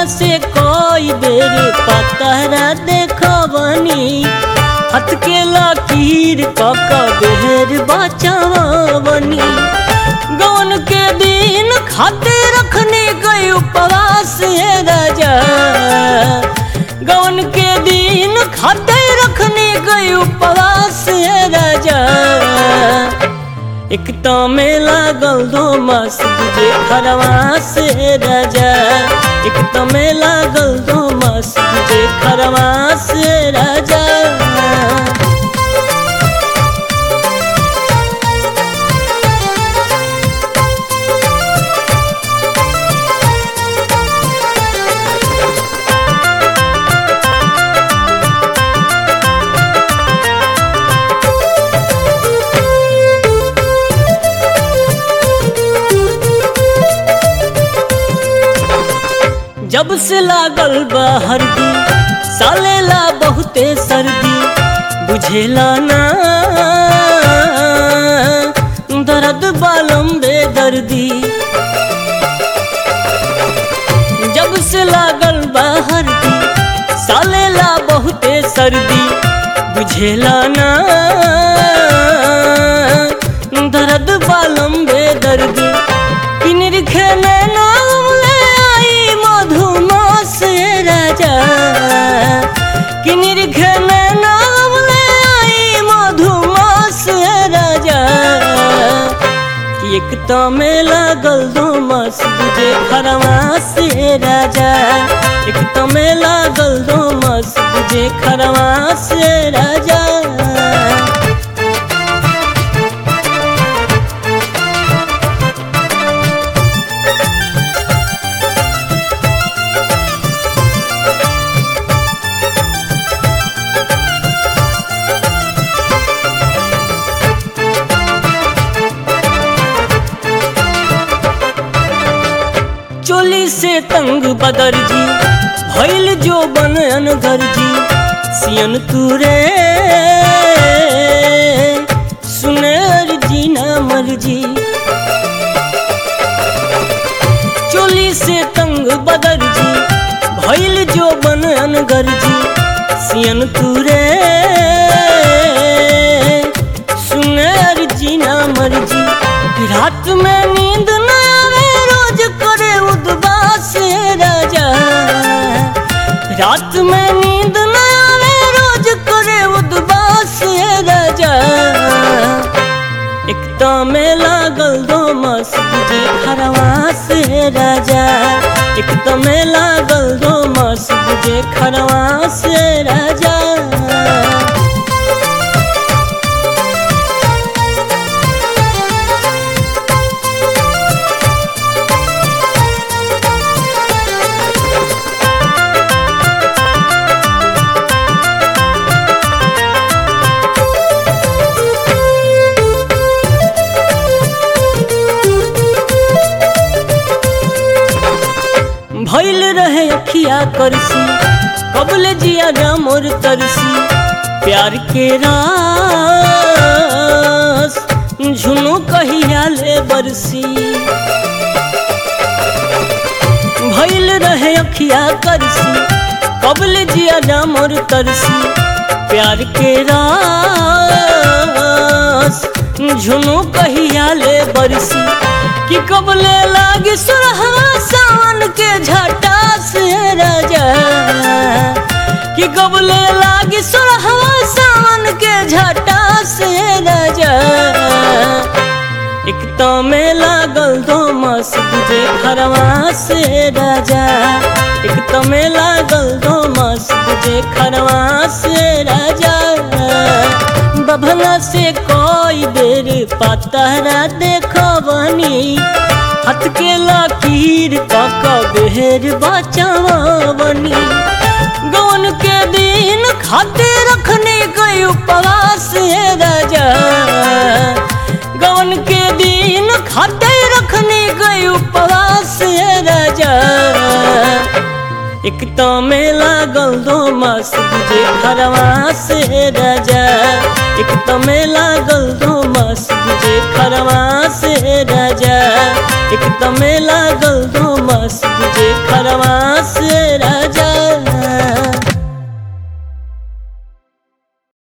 से कोई बेर पतरा देखबनी हाथ के लकीर कक बेर बचावनी गौन के दिन खाते रखने गए उपवास है राजा गौन के दिन खाते रखने गए उपवास है राजा एक तो में लागल दो मास तुझे खरवास है राजा एक तो में लागल दो मास तुझे खरवास है राजा जब से लागल बा हरदी सालेला बहुते सर्दी बुझेला ना दर्द बालम बेदर्दी जब से लागल बा हरदी सालेला बहुते सर्दी बुझेला ना दर्द बालम बेदर्दी किनर खेले नाम ले आई मधुमास राजा किनर खेले नाम ले आई मधुमास राजा कि एक तो में लागल दो मास तुझे खरवास राजा एक तो में लागल दो मास तुझे खरवास राजा चोली से तंग बदर जी भैल जो बन अनगर जी सियन तुरे सुने जी ना मर्जी चोली से तंग बदर जी भैल जो बन अनगर जी सियन तुरे सुने जी ना मर्जी रात में नींद न आवे रोज करे उदबास राजा रात में नींद न आवे रोज करे उदबास राजा एक तो में लागल दो मास तुझे खरवास राजा एक तो में लागल दो मास तुझे खरवास राजा भैल रहे अखिया करसी कबल जिया मोर तरसी प्यार के रास झुनू कहिया ले बरसी भैल रहे अखिया करसी कबल जिया मोर तरसी प्यार के रास झुनू कहिया ले बरसी कि कबले लागी सुरहवा सावन के झटा से राजा कि कबले लागी सुरहवा सावन के झटा से राजा एक तो में लागल दो मास तुझे खरवा से राजा एक तो में लागल दो मास तुझे खरवा से राजा बभना से कोई बेर पतरा देखबनी हाथ के लकीर कक बेर बचावनी गौन के दिन खाते रखने गए उपवास है राजा गौन के दिन खाते रखने गए उपवास है राजा एक तो में लागल दो मास तुझे खरवास है राजा एक तो में लागल दो मास तुझे खरवास है राजा एक तो में लागल